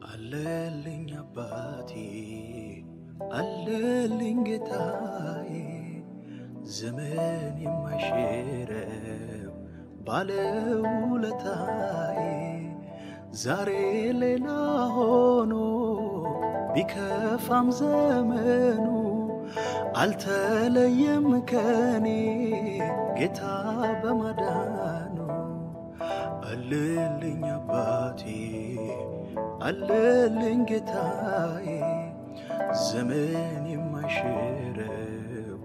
አለልኝ አባቴ አለልኝ ጌታዬ ዘመን የማይሽረው ባለውለታዬ ዛሬ ሌላ ሆኖ ቢከፋም ዘመኑ አልተለየም ከኔ ጌታ በማዳኑ አለልኝ አባቴ አለልኝ ጌታዬ ዘመን የማይሽረው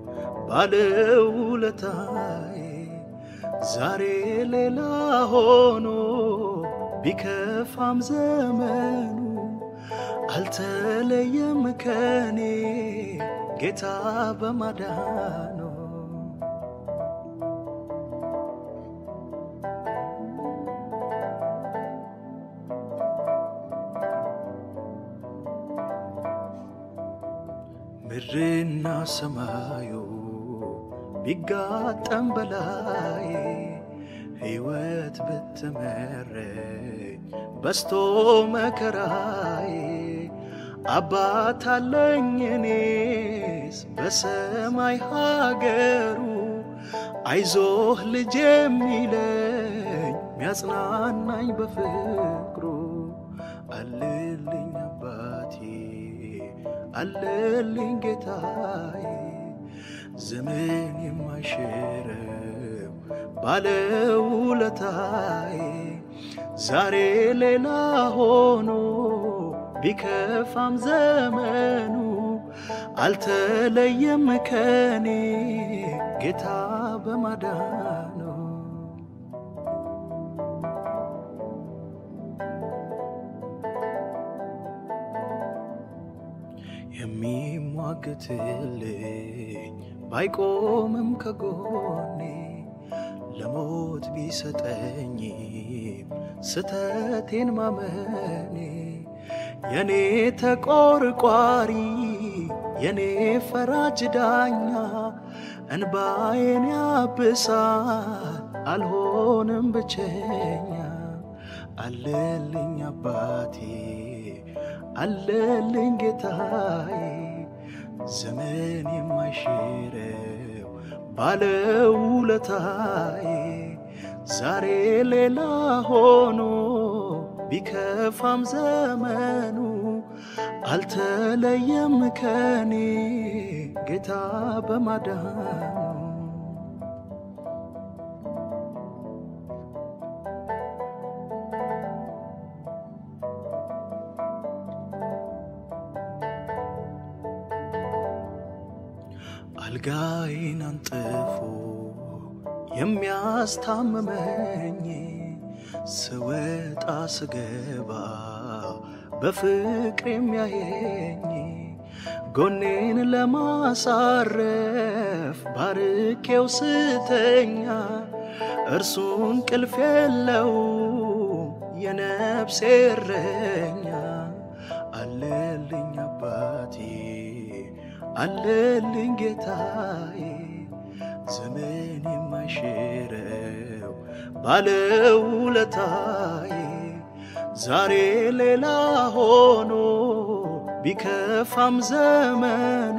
ባለውለታዬ ዛሬ ሌላ ሆኖ ቢከፋም ዘመኑ አልተለየም ከኔ ጌታ በማዳኑ ምድርና ሰማዩ ቢጋጠም በላይ ሕይወት ብትመረኝ በስቶ መከራዬ አባት አለኝ እኔስ በሰማይ ሀገሩ አይዞህ ልጅ የሚለኝ ሚያጽናናኝ በፍቅሩ አለልኝ አባቴ አለልኝ ጌታዬ ዘመን የማይሽረው ባለውለታዬ ዛሬ ሌላ ሆኖ ቢከፋም ዘመኑ አልተለየም ከኔ ጌታ በማዳኑ የሚሟገትልኝ ባይቆምም ከጎኔ ለሞት ቢሰጠኝም ስተቴን ማመኔ የኔ ተቆርቋሪ የኔ ፈራጅ ዳኛ እንባዬን ያብሳል አልሆንም ብቸኛ አለልኝ አባቴ አለልኝ ጌታዬ ዘመን የማይሽረው ባለውለታዬ ዛሬ ሌላ ሆኖ ቢከፋም ዘመኑ አልተለየም ከኔ ጌታ በማዳኑ አልጋዬን አንጥፎ የሚያስታምመኝ ስወጣ ስገባ በፍቅር የሚያየኝ ጎኔን ለማሳረፍ ባርኬው ስተኛ እርሱ እንቅልፍ የለው የነፍሴ እረኛ አለልኝ አባቴ አለልኝ ጌታዬ ዘመን የማይሽረው ባለውለታዬ ዛሬ ሌላ ሆኖ ቢከፋም ዘመኑ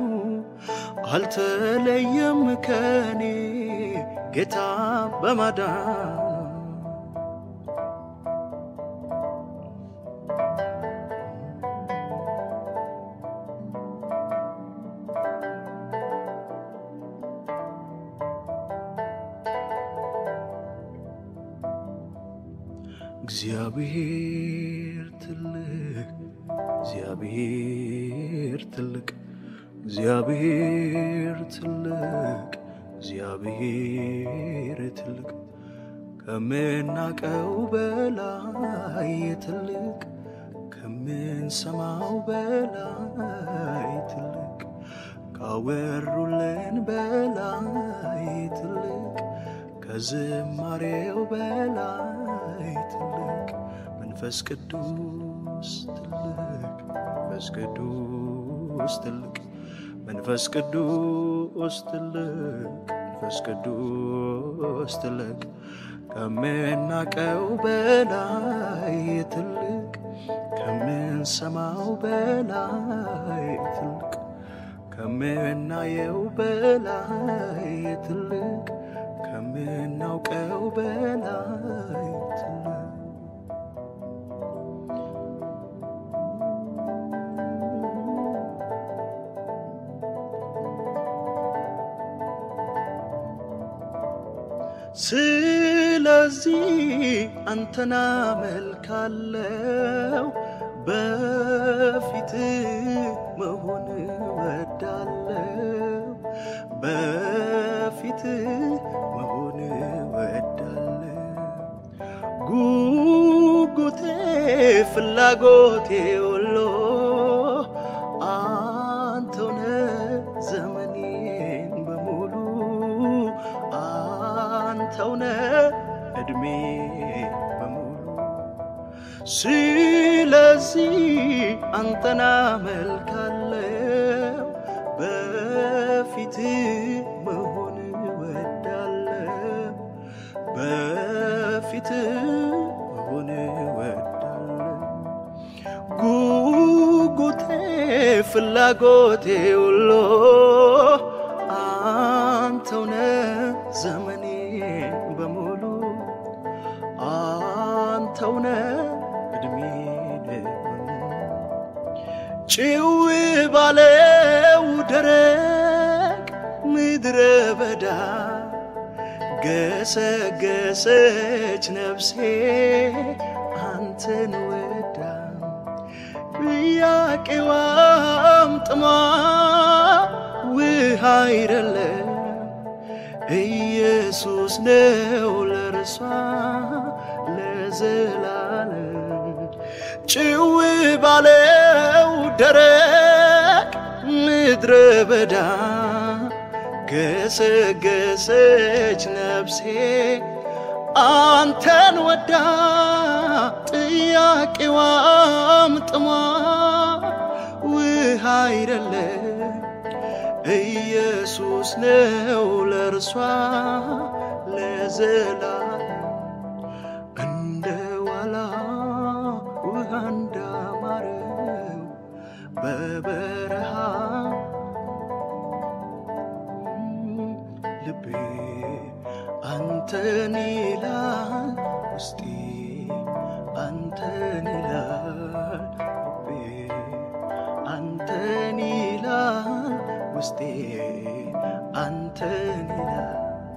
አልተለየም ከኔ ጌታ በማዳኑ እግዚአብሔር ትልቅ እግዚአብሔር ትልቅ እግዚአብሔር ትልቅ እግዚአብሔር ትልቅ ከምናቀው በላይ ትልቅ ከምንሰማው በላይ ትልቅ ካወሩልን በላይ ትልቅ ከዝማሬው በላይ ትልቅ መንፈስ ቅዱስ ትልቅ መንፈስ ቅዱስ ትልቅ መንፈስ ቅዱስ ትልቅ መንፈስ ቅዱስ ትልቅ ከምናቀው በላይ ትልቅ ከምንሰማው በላይ ትልቅ ከምናየው በላይ ትልቅ ከምናውቀው በላይ ትልቅ ስለዚህ አንተና መልካለው በፊት መሆን ወዳለው በፊት መሆን ወዳለው ጉጉቴ ፍላጎቴ ሁሉ አንተውነ ዘመኔን በሙሉ አንተውነ እድሜ በሙሉ ስለዚህ አንተና መልካለው በፊት መሆን ወዳለው በፊት መሆን ወዳለው ጉጉቴ ፍላጎቴ ሁሉ አንተውነ ዘመኔን በሙሉ አንተውነ እድሜን ጭው ባለው ደረቅ ምድረ በዳ ገሰገሰች ነፍሴ አንተን ወዳ ጥያቄዋም ጥሟ ውሃ አይደለም ኢየሱስ ነው ለርሷ ለዘላለም ጭው ባለው ደረቅ ምድረ በዳ ገሰገሰች ነፍሴ አንተን ወዳ ጥያቄዋም ጥሟ ውሃ አይደለም ኢየሱስ ነው ለእርሷ ለዘላለም እንደ ዋላ ውሃ እንዳማረው በበረሃ ልቤ አንተን ይላል ውስጤ አንተን ይላል ልቤ አንተን ይላል ውስጤ አንተን ይላል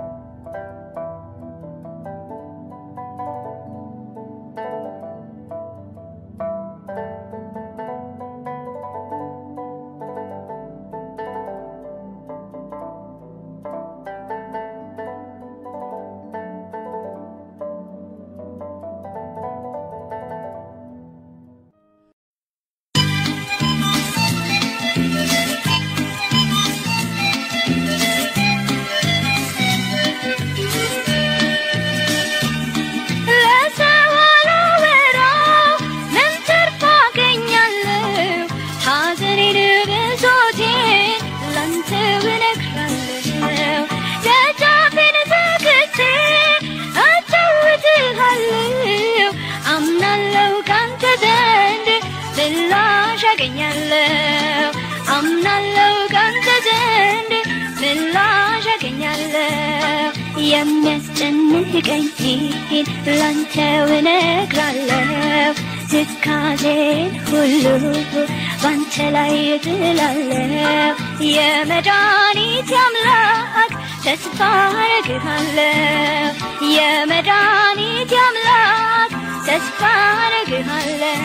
ለሰው አላወራው ምን ትርፍ አገኛለሁ? ሐዘኔን ብሶቴን ላንተ እነግራለሁ። ደጃፌን ዘግቼ አጫውትሃለሁ። አምናለሁ ካንተ ዘንድ ምላሽ አገኛለሁ። አምናለሁ ካንተ ዘንድ ምላሽ አገኛለሁ። የሚያስጨንቀኝን ላንተው እነግራለሁ። ትካዜን ሁሉ ባንተ ላይ እጥላለሁ። የመድኃኒት አምላክ ተስፋ አረግሃለሁ። የመድኃኒት አምላክ ተስፋ አረግሃለሁ።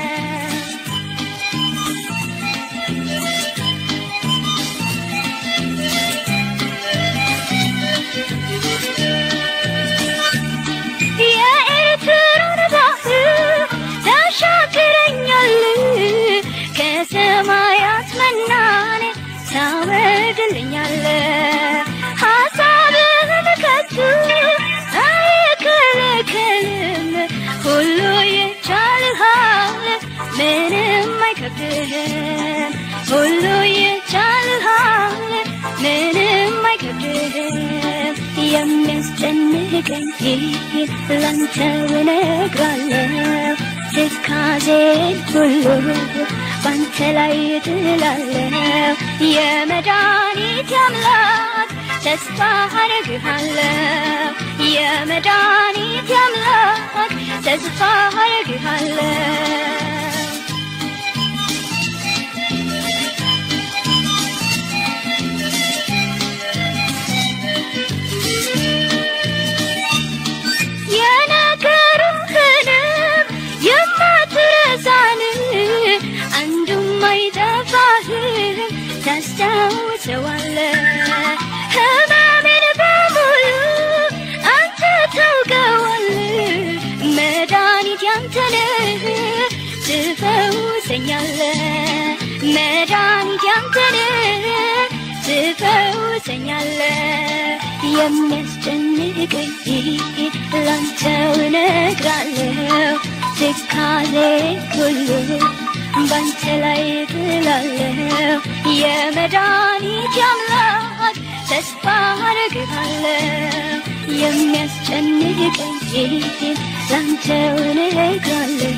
የኤርትራን ባህር ታሻግረኛል ከሰማያት መናን ታወርድልኛል ሐሳብህን ከቶ አይከለከልም ሁሉ ይቻልሃል ምንም አይከብድህም ሁሉ ይቻልሃል ምንም አይከብድህም የሚያስጨንቀኝ ላንተው እነግራለሁ ትካዜን ሁሉ ባንተ ላይ እጥላለሁ የመድኃኒት አምላክ ተስፋ አደርግሃለሁ የመድኃኒት አምላክ ተስፋ አደርግሃለሁ የነገሩህንም የማትረሳን አንዱም አይጠፋህም ታስታውሰዋለህ ህመሜን በሙሉ አንተ ታውቀዋለህ መድኃኒት ያንተ ነህ ትፈውሰኛለህ መድኃኒት ያንተ ነህ ትፈውሰኛለህ የሚያስጨንቀኝ ላንተው እነግራለሁ ትካዜ ሁሉ ባንተ ላይ ጥላለሁ የመድኃኒት አምላክ ተስፋ አደርግሃለሁ የሚያስጨንቀኝ ላንተው እነግራለሁ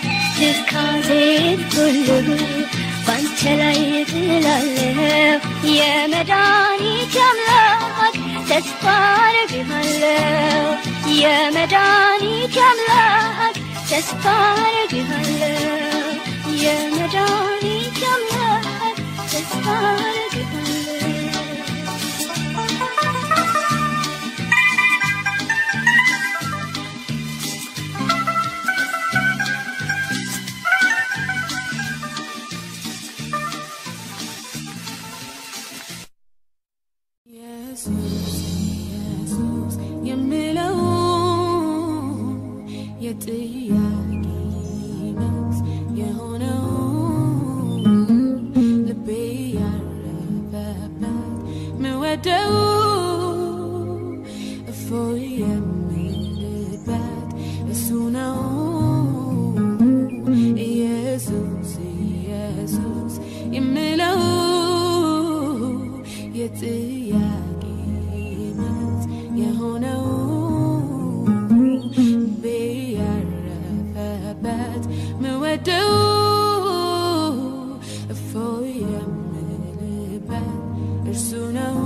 ትካዜን ሁሉ ባንተ ላይ ጥላለሁ የመድኃኒት አምላክ ተስፋ አደርግሃለሁ የመድኃኒት አምላክ ተስፋ አደርግሃለሁ የመድኃኒት አምላክ ተስፋ አደርግሃለሁ ኢየሱስ ኢየሱስ የምለው የጥያቄ መልስ የሆነው ልቤ ያረፈበት ምወደው እፎይ የምልበት እሱ ነው ኢየሱስ ኢየሱስ የምለው የጥያቄ መልስ የሆነው ልቤ ያረፈበት ምወደው እፎይ የምልበት እርሱ ነው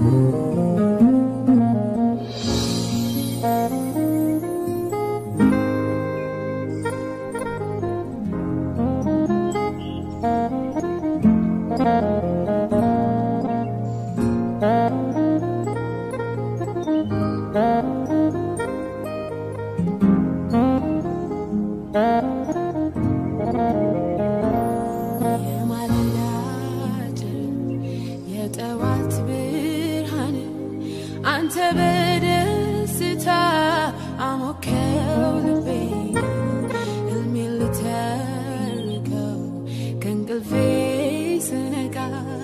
የማለዳ ጨረር የጠዋት ብርሃን አንተ በደስታ አሞከው ልቤ ሕልሜን ልተርከው ከእንቅልፌ ስነቃ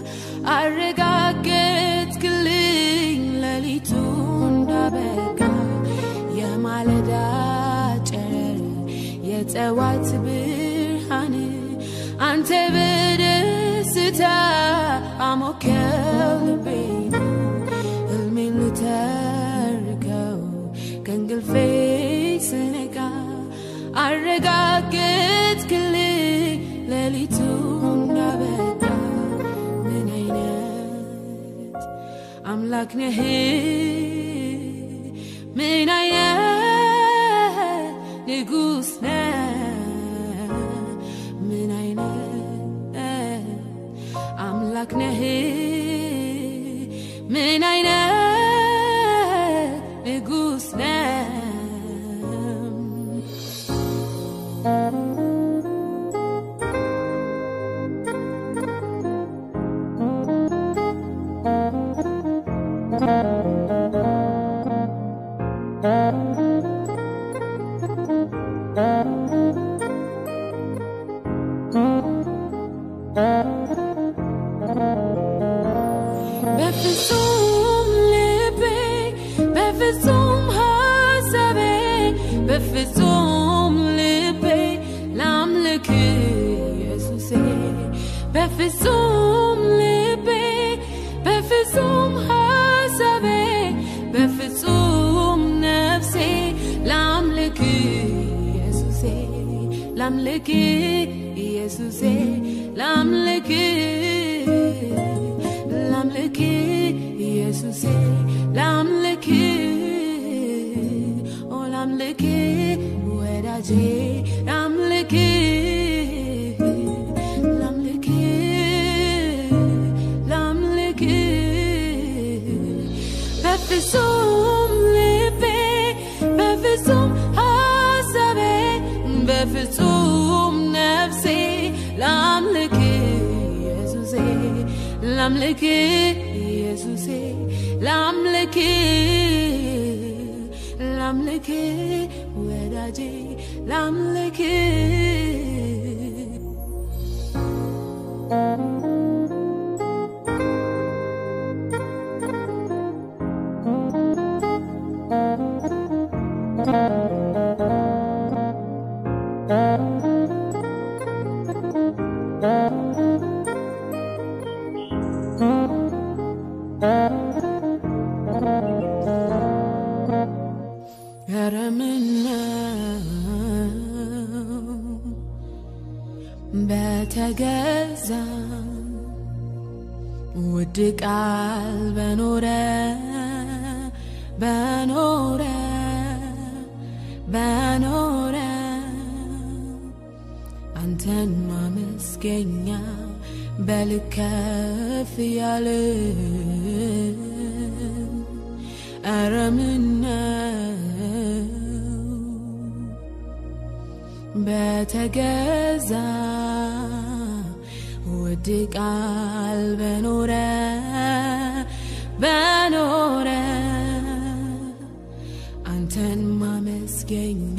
አረጋገጥክልኝ ሌሊቱ እንዳበቃ የማለዳ ጨረር የጠዋት ብርሃን አንተ በደስታ አሞከው ልቤን ሕልሜን ልተርከው ከእንቅልፌ ስነቃ አረጋገጥክልኝ ሌሊቱ እንዳበቃ ምን አይነት አምላክ ነህ ምን አይነት ንጉሥ ነህ ምን አይነት አምላክ ነህ ምን አይነት ንጉሥ ነህ በፍጹም ልቤ በፍጹም ሐሳቤ በፍጹም ልቤ ላምልክ ኢየሱሴ በፍጹም ልቤ በፍጹም ሐሳቤ በፍጹም ላምልክ ኢየሱሴ ላምልክ ኢየሱሴ ላምልክ ላምልክ ኢየሱሴ ላምልክ ኦ ላምልክ ወዳጄ ላምልክ ላምልክ ላምልክ በፍጹም ልቤ በፍጹም ሐሳቤ በፍጹም ነፍሴ ላምልክ ኢየሱሴ ላምልክ ኢየሱሴ ላምልክ ላምልክ ወዳጄ ላምልክ ኧረ ምነው በተገዛ ውድ ቃል በኖረ በኖረ በኖረ አንተን ማመስገኛ በልከፍ ያለ ኧረ ምነው በተገዛ ውድ ቃል በኖረ በኖረ አንተን ማመስገኛ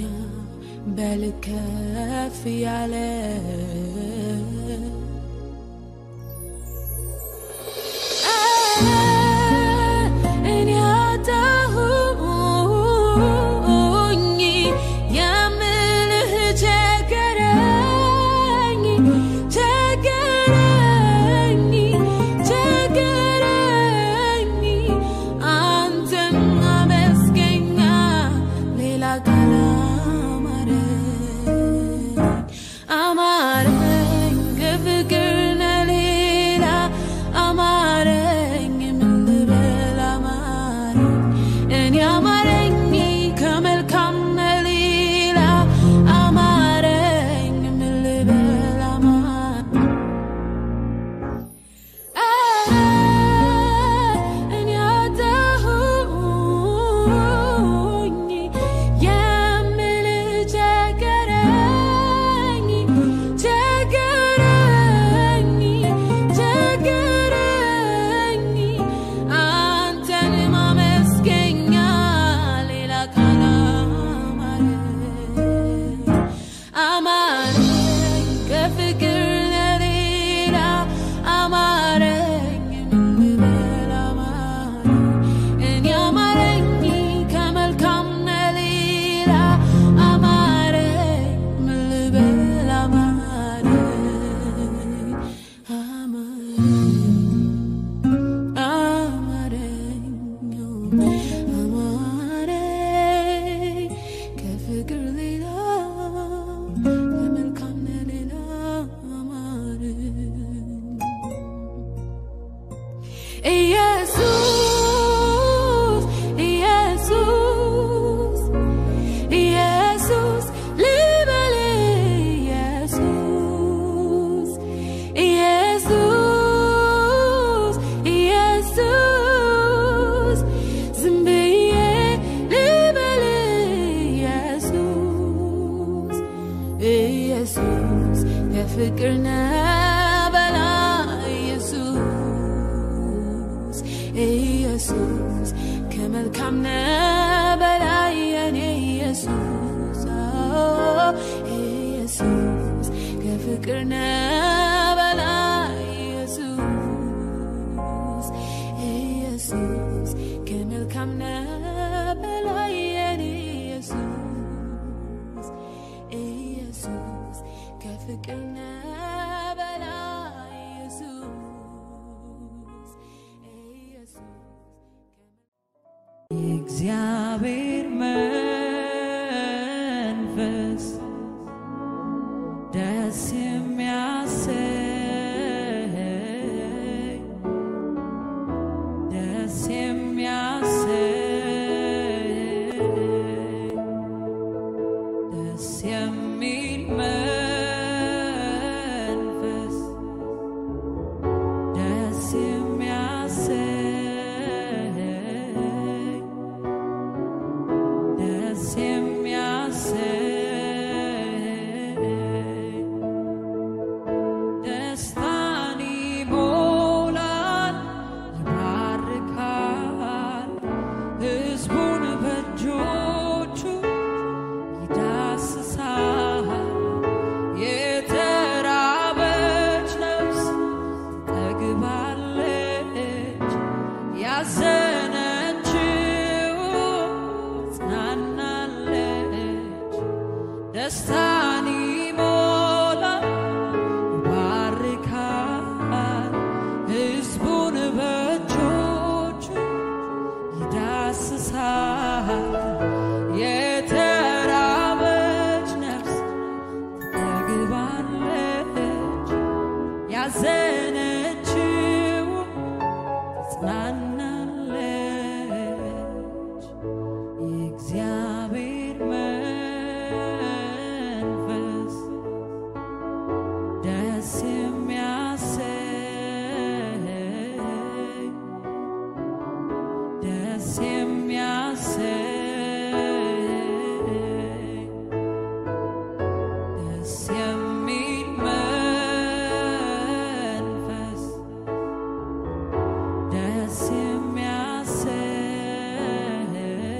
በልከፍ ያለ እኔ አጣሁኝ የምልህ ቸገረኝ ቸገረኝ ቸገረኝ አንተን ማመስገኛ ሌላ ቃል አማረኝ አማረኝ ከፍቅር ለሌላ አማረኝ ምን ልበል አማረኝ እኔ አማረኝ ከመልካም ለሌላ አማረኝ ምን ልበል አማረኝ እኔ አጣሁኝ የምልህ ቸገረኝ ቸገረኝ ቸገረኝ አንተን ማመስገኛ ሌላ ቃል አማረኝ አማረኝ ከፍቅር ለሌላ አማረኝ ምን ልበል አማረኝ እኔ አማረኝ ከመልካም ለሌላ አማረኝ ምን ልበል አማረኝ አማረኝ አማረኝ ከፍቅር ሌላ ከመልካም ሌላ አማረኝ ኢየሱስ ኢየሱስ ኢየሱስ ልበል ኢየሱስ ኢየሱስ ኢየሱስ ዝም ብዬ ልበል ኢየሱስ ኢየሱስ የፍቅር ነበላ ኢየሱስ ኢየሱስ ከመልካም ነበላ የኔ ኢየሱስ አዎ፣ ኢየሱስ ከፍቅር ነበላ ኢየሱስ ኢየሱስ ከመልካም ነበላ የኔ ኢየሱስ ኢየሱስ ከፍቅር ነበላ ኢየሱስ ኢየሱስ የእግዚአብሔር መንፈስ ደስ የሚያሰኝ ደስ የሚያሰኝ ደስ የሚል መንፈስ ደስ የሚያሰኝ ደስ የሚያሰኝ ደስታን ይሞላል ይባርካል ሕዝቡን በእጆቹ ይዳስሳል የተራበች ነፍስ ትጠግባለች ያዘነችው ጽናናለች ደስታን ይሞላል ይባርካል ሕዝቡን በእጆቹ ይዳስሳል የተራበች ነፍስ ትጠግባለች ያዘነችው ትጽናናለች የእግዚአብሔር መንፈስ ደስ የሚያሰኝ ደስ የሚያሰኝ ደስ የሚል መንፈስ ደስ የሚያሰኝ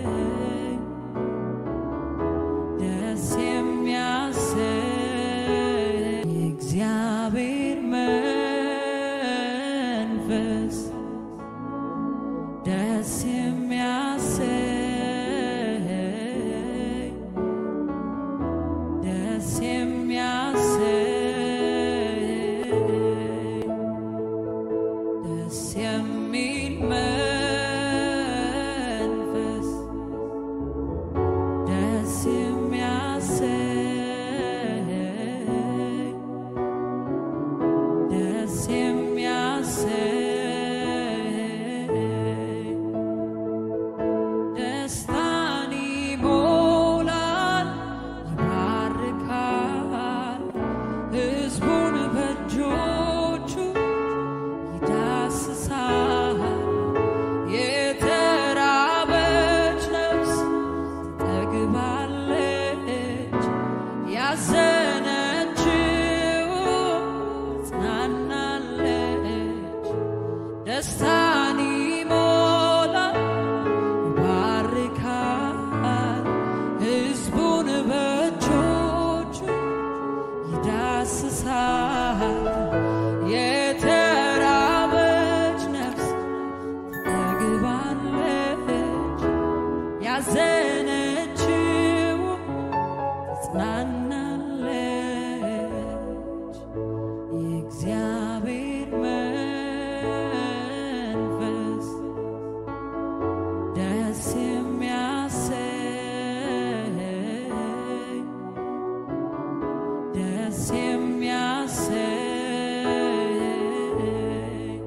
ደስ የሚያሰኝ የእግዚአብሔር መንፈስ ደስ የሚያሰኝ ደስ የሚያሰኝ ደስ የሚል መንፈስ ደስ የሚያሰኝ ደስ የሚያሰኝ ደስታን ይሞላል ይባርካል ሕዝቡን በእጆቹ ይዳስሳል የተራበች ነፍስ ትጠግባለች ያዘነችው ጽናናለች ደስታን ይሞላል ይባርካል ሕዝቡን በእጆቹ ይዳስሳል የተራበች ነፍስ ትጠግባለች ያዘነችው ትጽናናለች የእግዚአብሔር መንፈስ ደስ የሚያሰኝ ደስ የሚያሰኝ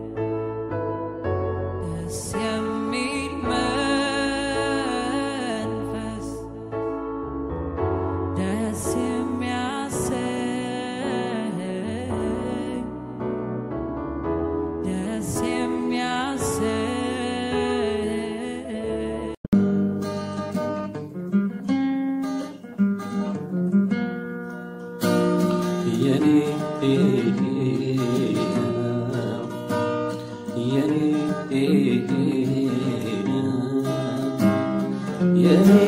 ደስ የሚል መንፈስ ደስ የሚያሰኝ ደስ የሚያሰኝ የኔ የኔ የኔ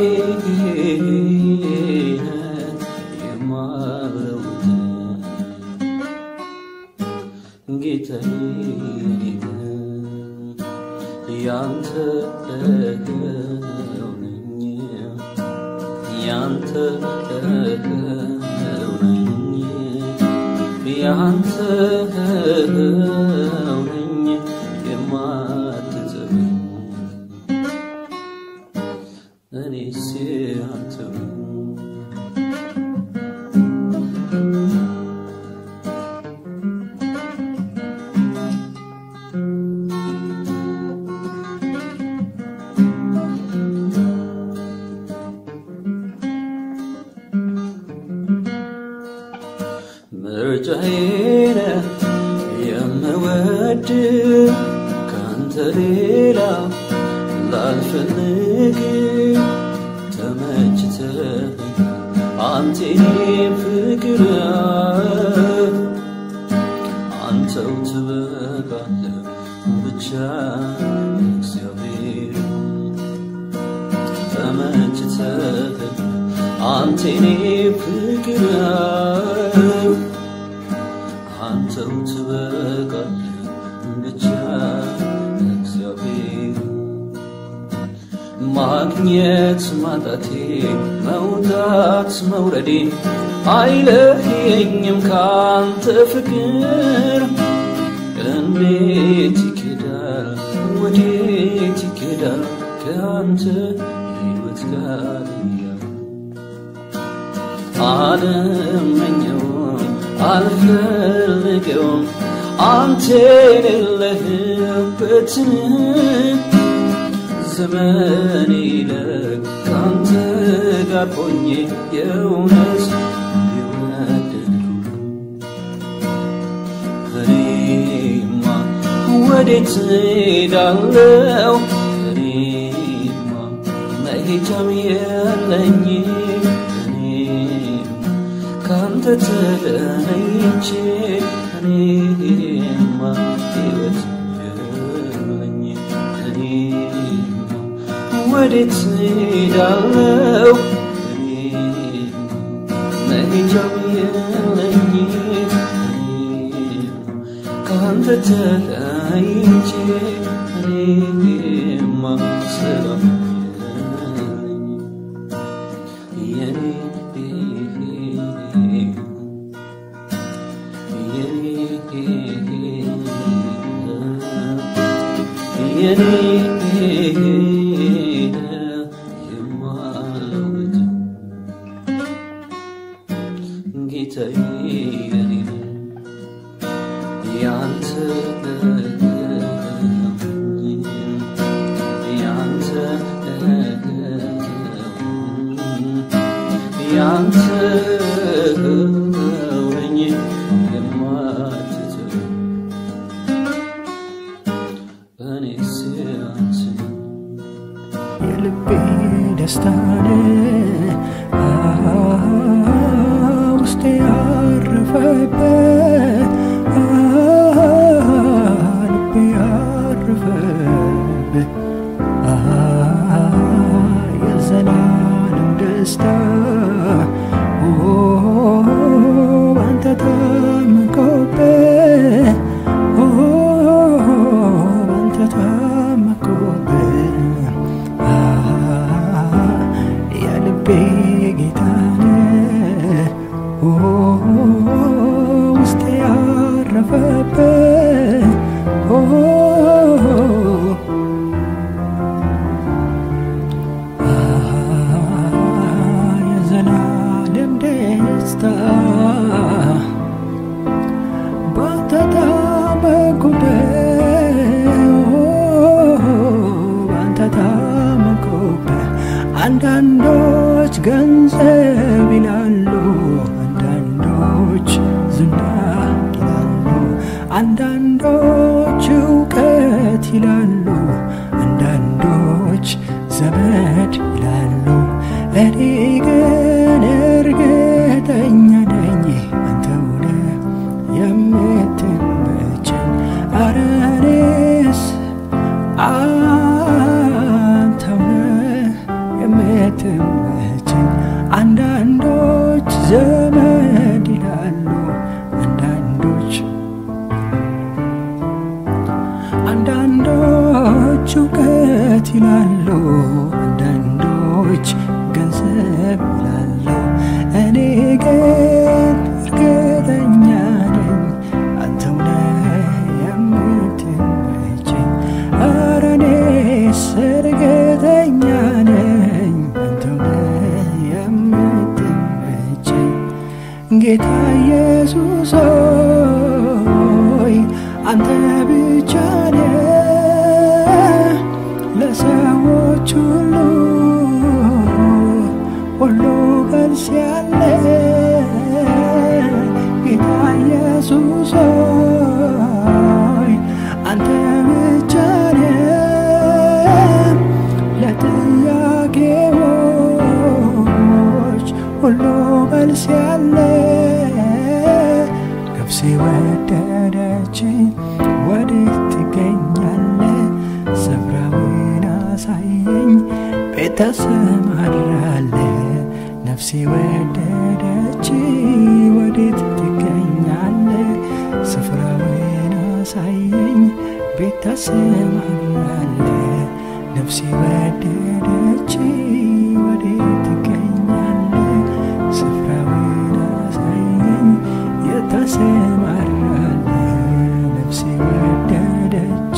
የማለው ጌታዬ ያንተ ነው ነኝ ያንተ ነው ነኝ ያንተ ነው ነኝ የማትጥለኝ እኔስ ያንተ ምርጫዬን የምወድ ካንተ ሌላ ላልፈልግ ተመችተህ አንተ የኔ ፍቅር አንተው ትበቃለህ ብቻ እግዚአብሔር ተመችተህ አንተ የኔ ፍቅር አንተው ትበቃለህ ብቻ እግዚአብሔር ማግኘት ማጣቴ መውጣት መውረዴ አይለየኝም ካንተ ፍቅር እንዴት ይኬዳል ወዴት ይኬዳል ከአንተ ሕይወት ጋር እያለ አልመኘውም አልፈልገውም አንተ የሌለህበትን ዘመን ይለቅ ካንተ ጋር ሆኜ የእውነት የወደድኩ እኔማ ወዴት ሄዳለው እኔማ መሄጃም የለኝ እኔማ ካንተ ተለይቼ እኔማ ሕይወት የለኝ እኔማ ወዴት ሄዳለው እኔማ መሄጃም የለኝ እኔማ ካንተ ተለይቼ እኔማ ሰላም የለኝ የኔ የኔ የማለውት ጌታዬ የኔ ያንተ ያንተ ያንተ ነኝ የማትተው እኔስ ያንተ የልቤ ደስታን ውስጤ ያረፈበት ልቤ ያረፈበት የዘላለም ደስታ ባንተ ታመቆበት ባንተ ታመቆበት የልቤ ጌታን ውስጤ ያረፈበት የዘላለም ደስታ ባንተ ታመኩበት ባንተ ታመኩበት አንዳንዶች ገንዘብ ይላሉ አንዳንዶች ዝና ይላሉ አንዳንዶች እውቀት ይላሉ አንዳንዶች ዘመድ ይላሉ እኔ ግን እርግጠኛ ነኝ አንተው ነህ የምትመቸኝ ኧረ እኔስ አንተው ነህ የምትመቸኝ አንዳንዶች ዘመድ ይላሉ አንዳንዶች አንዳንዶች እውቀት ይላሉ አንዳንዶች ገንዘብ ይላሉ እኔ ግን እርግጠኛ ነኝ አንተው ነህ የምትመቸኝ ኧረ እኔስ እርግጠኛ ነኝ አንተው ነህ የምትመቸኝ ጌታ ኢየሱስ ሆይ አንተ ብቻ ነህ ለሰዎች ሁሉ ሁሉ መልስ ያለ ጌታ ኢየሱስ ሆይ አንተ ብቻ ነህ ለጥያቄዎች ሁሉ መልስ ያለ ነፍሴ ወደደች ወዴት ትገኛለ ስፍራውን አሳየኝ ቤት ተሰማራለ ነፍሴ ወደደች ወዴት ትገኛለ ስፍራውን አሳየኝ ቤት ተሰማራለ ነፍሴ ወደደች ወዴት ትገኛለ ስፍራውን አሳየኝ የተሰማራለ ነፍሴ ወደደች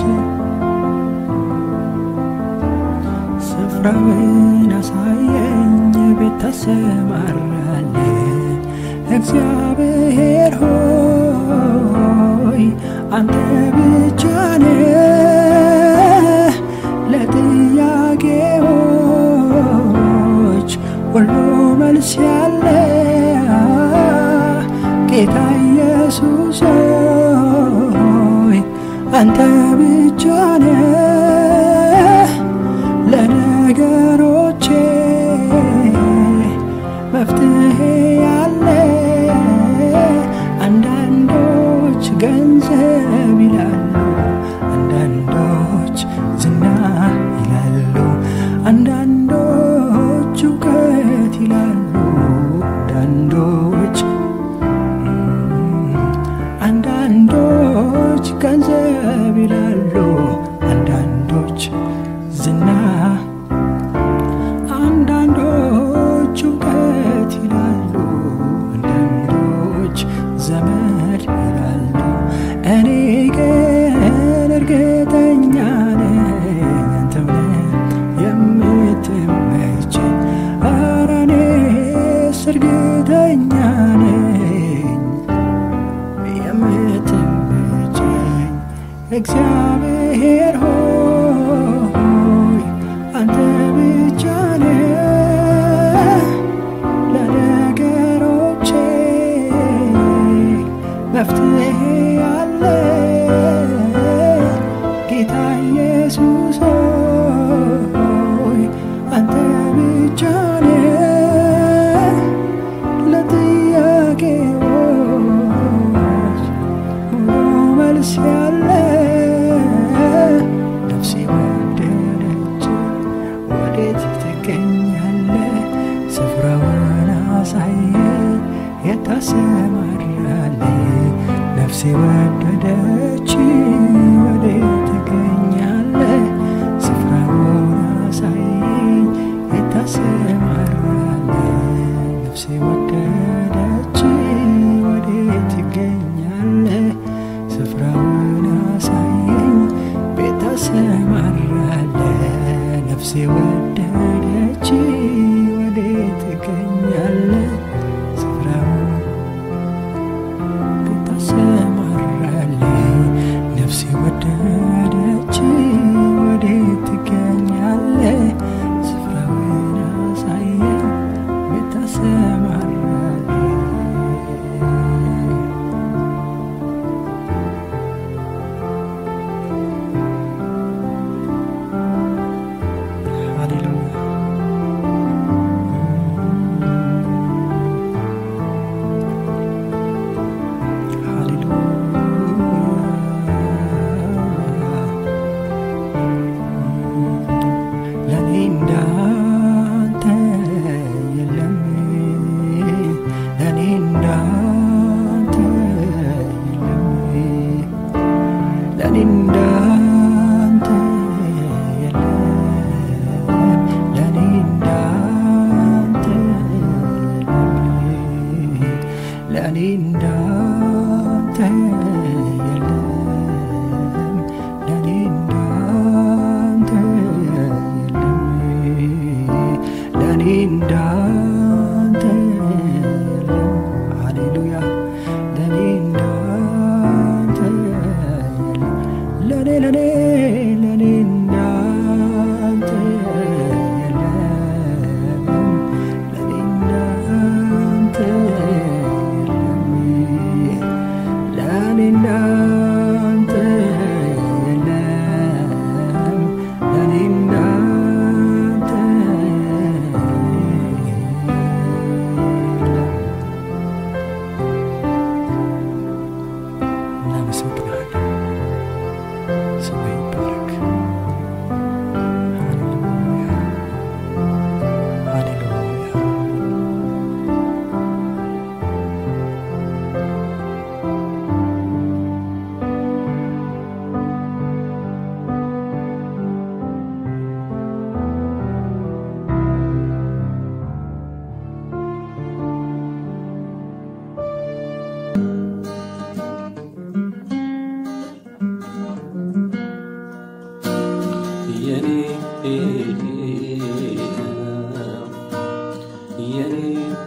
ስፍራውን አሳየኝ ቤት ተሰማራለ እግዚአብሔር ሆይ አንተ ብቻ ነህ ለጥያቄዎች ሁሉ መልስ ያለ ጌታ ኢየሱስ ሆይ አንተ ብቻ ነህ ለነገሮቼ መፍትሄ ያለ አንዳንዶች ገንዘብ ይላሉ አንዳንዶች ዝና ይላሉ አንዳንዶች እውቀት ይላሉ አንዳንዶች አንዳንዶች ገንዘብ ይላሉ አንዳንዶች ዝና አንዳንዶች እውቀት ይላሉ አንዳንዶች ዘመድ ይላሉ እኔ ግን እርግጠኛ ነኝ አንተም ነህ የምትመቸኝ ኧረ እኔስ እርግጠኛ ነኝ የምትመቸኝ እግዚአብሔር ሆይ አንተ ብቻ ነህ ለነገሮቼ መፍትሄ ያለ ጌታ ኢየሱስ ሆይ አንተ ብቻ ነህ ለጥያቄዎች ሙሉ መልስ ያለ ነፍሴ ወደደች ወዴት ትገኛለ ስፍራውን አሳየ የታሰማራለ ነፍሴ ወደደች ወዴት ትገኛለ ስፍራውን አሳየ የታሰማራለ ነፍሴ ወደደች ወዴት ትገኛለ ስፍራውን አሳየኝ ቤት ተሰማራለ ነፍሴ ወደደች ወዴት ትገኛለ ስፍራውን ቤት ተሰማራለ ነፍሴ ወደደች ወዴት ትገኛለ ስፍራውን አሳየኝ ቤት ተሰማራለ ሃሌሉያ ሃሌሉያ ለኔ እንዳንተ የለም ለኔ እንዳንተ የለም ለኔ እንዳንተ የለም ለኔ እንዳንተ የለም ለኔ እንዳንተ የለም ለኔ እንዳንተ የለም ለኔ እንዳንተ የለም ሃሌሉያ ለኔ እንዳንተ የለም ለኔ ለኔ ለኔ እንዳንተ የለም ለኔ እንዳንተ የለም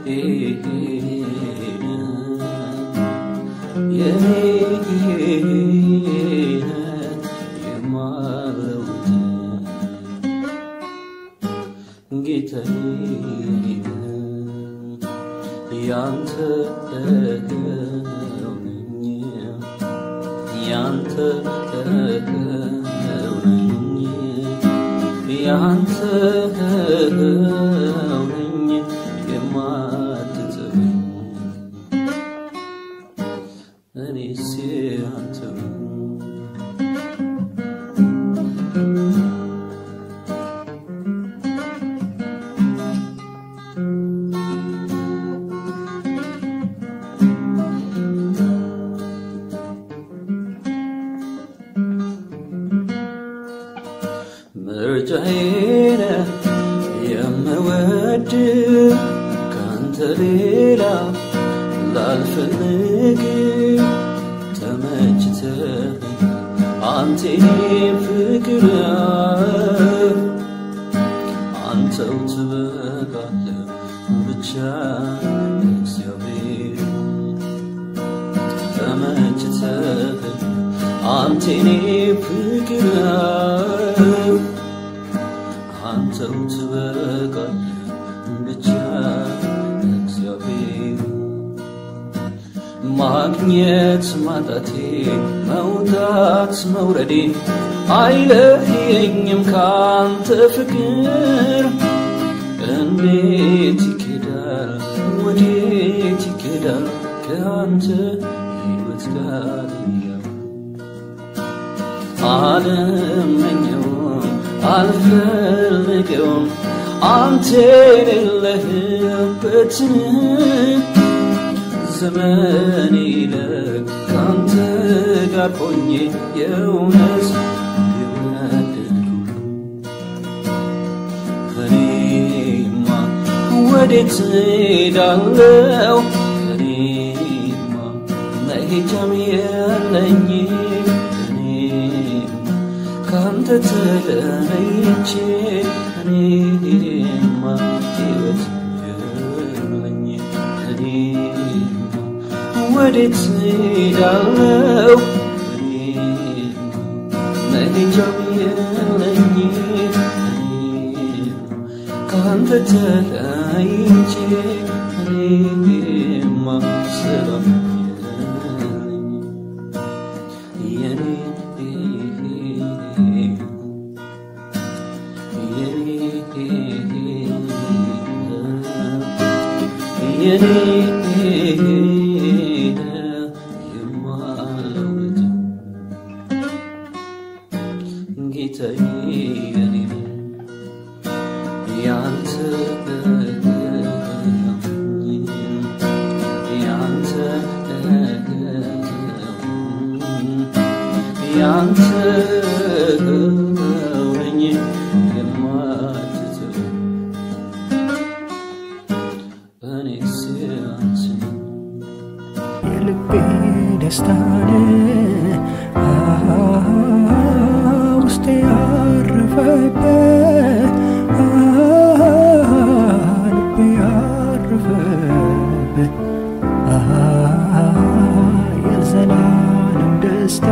የኔ የማለውት ጌታዬ ያንተ ነኝ ያንተ ነኝ ያንተ ነኝ የማትተወኝ እኔስ ያንተ ምርጫዬን የምወድ ካንተ ሌላ ላልፈልግ ተመችተህ አንተ ፍቅር አንተው ትበቃለህ ብቻ እግዚአብሔር ተመችተህ አንተ ፍቅር አንተው ትበቃለህ ብቻ እግዚአብሔር ማግኘት ማጣቴ መውጣት መውረዴ አይለየኝም ካንተ ፍቅር እንዴት ይኬዳል ወዴት ይኬዳል ከአንተ ሕይወት ጋር እያሉ አልመኘውም አልፈልገውም አንተ የሌለህበትን ዘመን ይለቅ ካንተ ጋር ሆኜ የእውነት የወደድኩ እኔማ ወዴት ሄዳለው እኔማ መሄጃም የለኝ እኔማ ካንተ ተለይቼ እኔማ ሕይወት የለኝ እኔማ ወዴት ሄዳለው እኔማ መሄጃም የለኝ እኔማ ካንተ ተለይቼ እኔማ ሰላም የለኝ የኔ የኔ የማለውት ጌታዬ የኔ ያንተ ያንተ ያንተ ነኝ የማትተው እኔስ ያንተ የልቤ ደስታን ውስጤ ያረፈበት ልቤ ያረፈበት የዘላለም ደስታ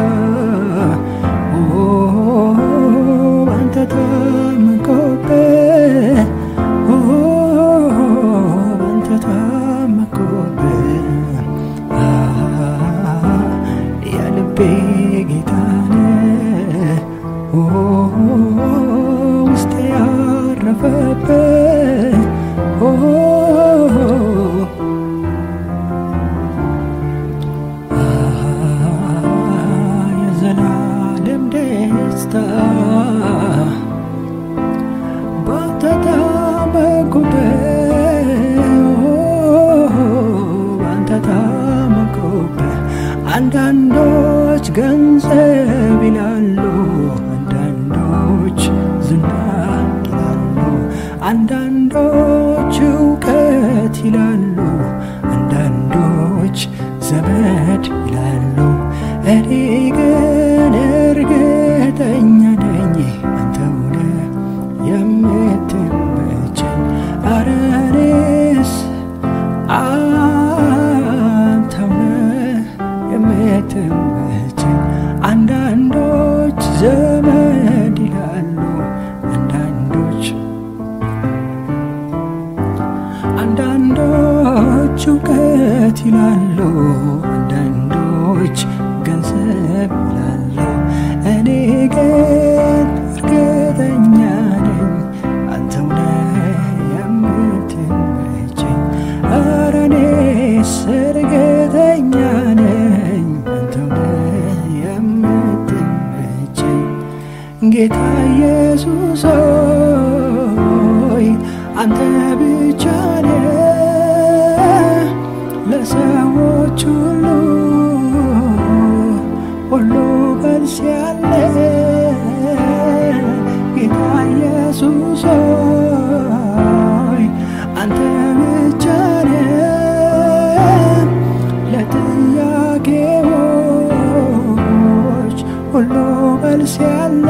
ባንተ ታመንኩበት ባንተ ታመንኩበት የልቤ ጌታን ውስጤ ያረፈበት የዘላለም ደስታ ባንተ ታመንኩበት ባንተ ታመንኩበት አንዳንዶች ገ አንተው ነህ የምትመቸኝ አንዳንዶች ዘመድ ይላሉ አንዳንዶች አንዳንዶች እውቀት ይላሉ አንዳንዶች ገንዘብ ይላሉ እኔ ግን እርግጠኛ ነኝ አንተው ነህ የምትመቸኝ ኧረ እኔስ እርግጠኛ ነኝ አንተው ነህ የምትመቸኝ ጌታ ኢየሱስ ሆይ አንተ ብቻ ነህ ለሰዎች ሁሉ ሁሉ መልስ ያለ ጌታ ኢየሱስ ሆይ አንተ ብቻ ነህ ለጥያቄዎች ሁሉ መልስ ያለ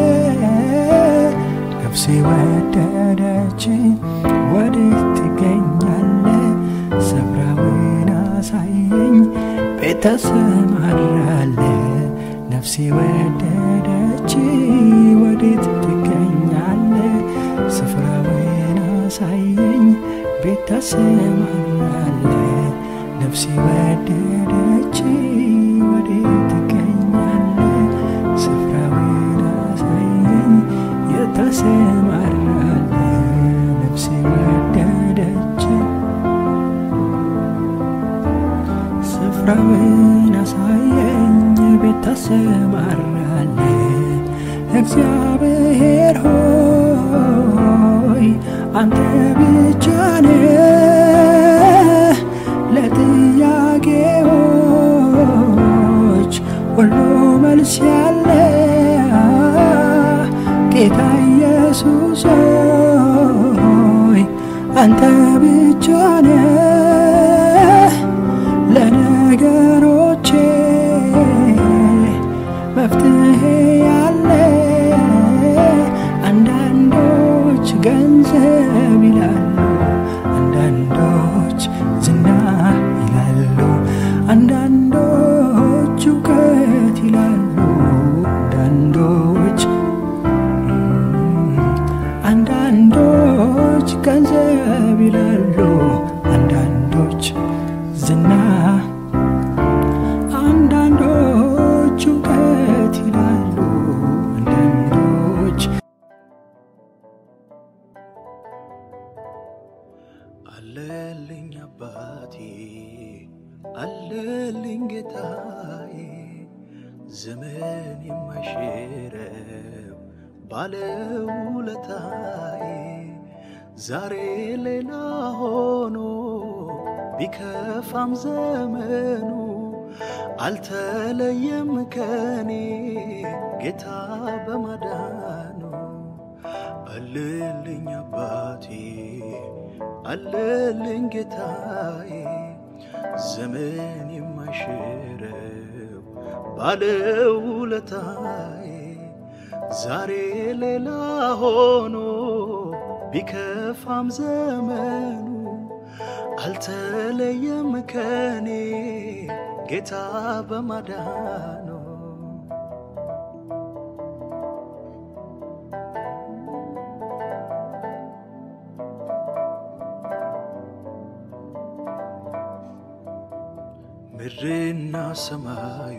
ነፍሴ ወደደች ወዴት ትገኛለ ስፍራውን አሳየኝ ቤት ተሰማራለ ነፍሴ ወደደች ወዴት ትገኛለ ስፍራውን አሳየኝ ቤት ተሰማራለ ነፍሴ ወደደች ወዴት ትገኛለ ስፍራውን አሳየኝ የተሰማራለ ነፍሴ ወደደች ስፍራውን አሳየኝ ቤት ተሰማራለ እግዚአብሔር ሆይ አንተ ብቻ ነህ ለጥያቄዎች ሁሉ መልስ ያለ ጌታ ኢየሱስ ሆይ አንተ ብቻ ነህ ለነገሮቼ መፍትሄ ያለ አንዳንዶች ገንዘብ ይላሉ አንዳንዶች ዝና ይላሉ አንዳንዶች እውቀት ይላሉ አንዳንዶች አንዳንዶች ገንዘብ ይላሉ አንዳንዶች ዝና አንዳንዶች እውቀት ይላሉ አንዳንዶች አለልኝ አባቴ አለልኝ ጌታዬ ዘመን የማይሽረው ባለውለታዬ ዛሬ ሌላ ሆኖ ቢከፋም ዘመኑ አልተለየም ከኔ ጌታ በማዳኑ አለልኝ አባቴ አለልኝ ጌታዬ ዘመን የማይሽረው ባለውለታዬ ዛሬ ሌላ ሆኖ ቢከፋም ዘመኑ አልተለየም ከኔ ጌታ በማዳኑ ምድርና ሰማዩ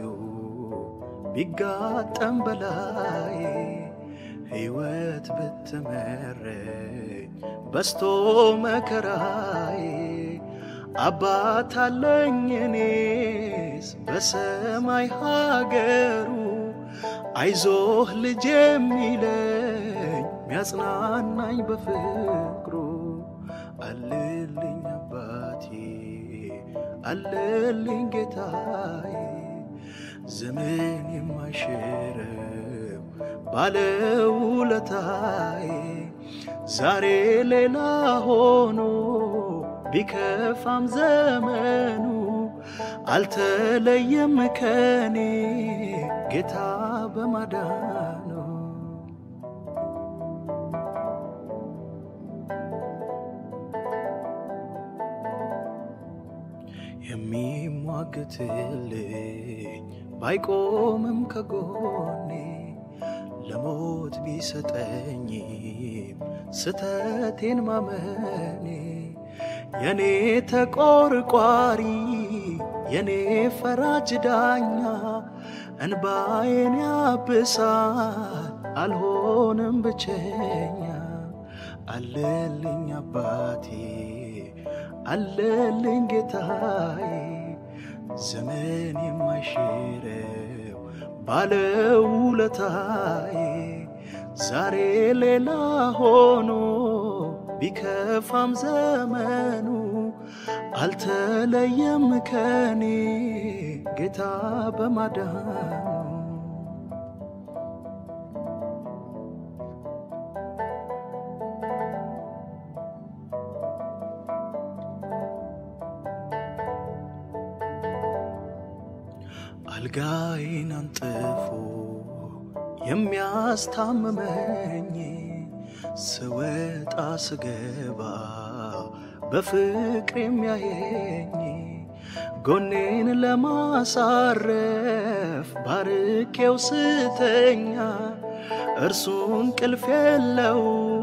ቢጋጠም በላይ ሕይወት ብትመረኝ በስቶ መከራዬ አባት አለኝ እኔስ በሰማይ ሀገሩ አይዞህ ልጅ የሚለኝ ሚያጽናናኝ በፍቅሩ አልልኝ አባቴ አለልኝ ጌታዬ ዘመን የማይሽረው ባለውለታዬ ዛሬ ሌላ ሆኖ ቢከፋም ዘመኑ አልተለየም ከኔ ጌታ በማዳኑ የሚሟግትልኝ ባይቆምም ከጎኔ ለሞት ቢሰጠኝም ስተቴን ማመኔ የኔ ተቆርቋሪ የኔ ፈራጅ ዳኛ እንባዬን ያብሳል አልሆንም ብቸኛ አለልኝ አባቴ አለልኝ ጌታዬ ዘመን የማይሽረው ባለውለታዬ ዛሬ ሌላ ሆኖ ቢከፋም ዘመኑ አልተለየም ከኔ ጌታ በማዳኑ አልጋዬን አንጥፎ የሚያስታምመኝ ስወጣ ስገባ በፍቅር የሚያየኝ ጎኔን ለማሳረፍ ባርኬው ስተኛ እርሱን ቅልፍ የለው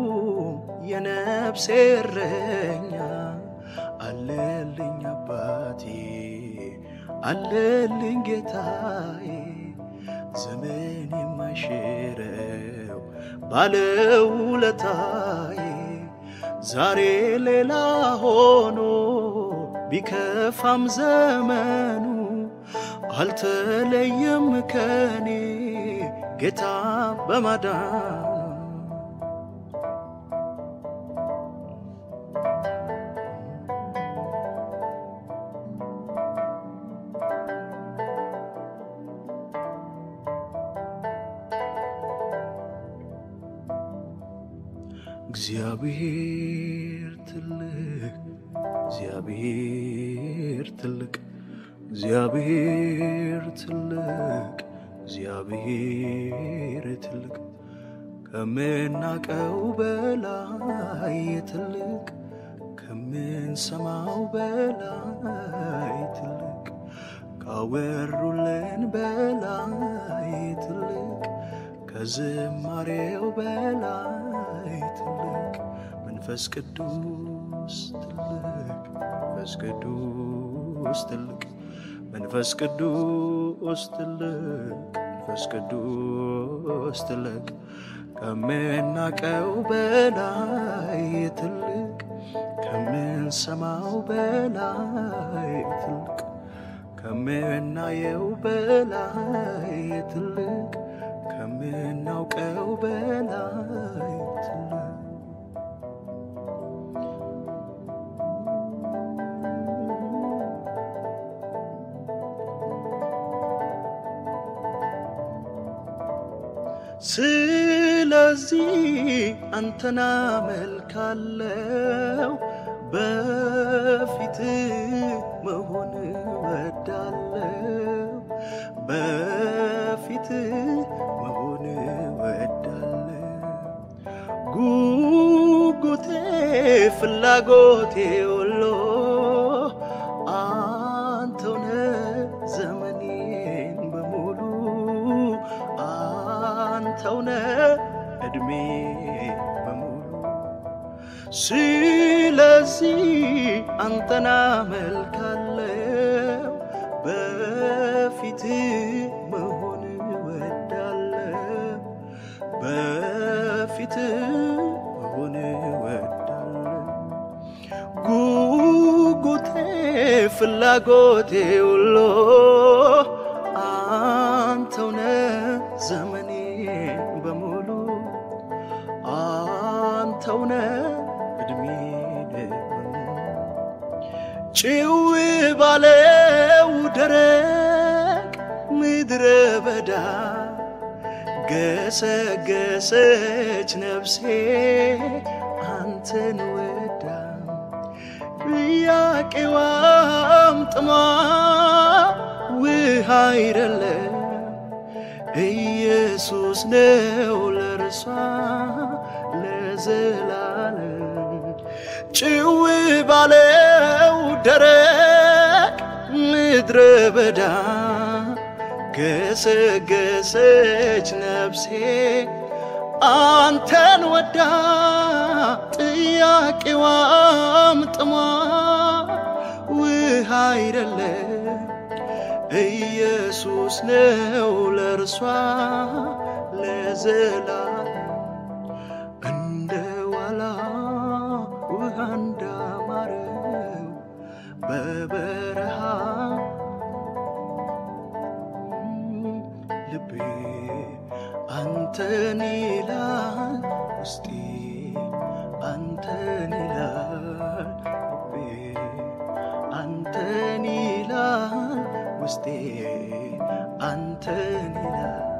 የነፍሴ እረኛ አለልኝ አባቴ አለልኝ ጌታዬ ዘመን የማይሽረው ባለውለታዬ ዛሬ ሌላ ሆኖ ቢከፋም ዘመኑ አልተለየም ከኔ ጌታ በማዳኑ እግዚአብሔር ትልቅ እግዚአብሔር ትልቅ እግዚአብሔር ትልቅ እግዚአብሔር ትልቅ ከምናቀው በላይ ትልቅ ከምንሰማው በላይ ትልቅ ካወሩልን በላይ ትልቅ ከዝማሬው በላይ ትልቅ መንፈስ ቅዱስ ትልቅ መንፈስ ቅዱስ ትልቅ መንፈስ ቅዱስ ትልቅ መንፈስ ቅዱስ ትልቅ ከምናቀው በላይ ትልቅ ከምንሰማው በላይ ትልቅ ከምናየው በላይ ትልቅ ከምናውቀው በላይ ትልቅ ስለዚህ አንተና መልካለው በፊት መሆን ወዳለው በፊት መሆን ወዳለው ጉጉቴ ፍላጎቴ ሁሉ አንተውነ ዘመኔን በሙሉ አንተውነ እድሜ በሙሉ ስለዚህ አንተና መልካለው በፊት መሆን ወዳለው በፊት መሆን ወዳለው ጉጉቴ ፍላጎቴ ሁሉ አንተውነ ዘመኔን በሙሉ አንተውነ እድሜን በሙሉ ጭው ባለው ደረቅ ምድረ በዳ ገሰገሰች ነፍሴ አንተን ወዳ ጥያቄዋም ጥሟ ውሃ አይደለም ኢየሱስ ነው ለእርሷ ለዘላለም ጭው ባለው ደረቅ በምድረ በዳ ገሰገሰች ነፍሴ አንተን ወዳ ጥያቄዋም ጥሟ ውሃ አይደለም ኢየሱስ ነው ለእርሷ ለዘላለም እንደ ዋላ ውሃ እንዳማረው በበረሃ ልቤ አንተን ይላል ውስጤ አንተን ይላል ልቤ አንተን ይላል ውስጤ አንተን ይላል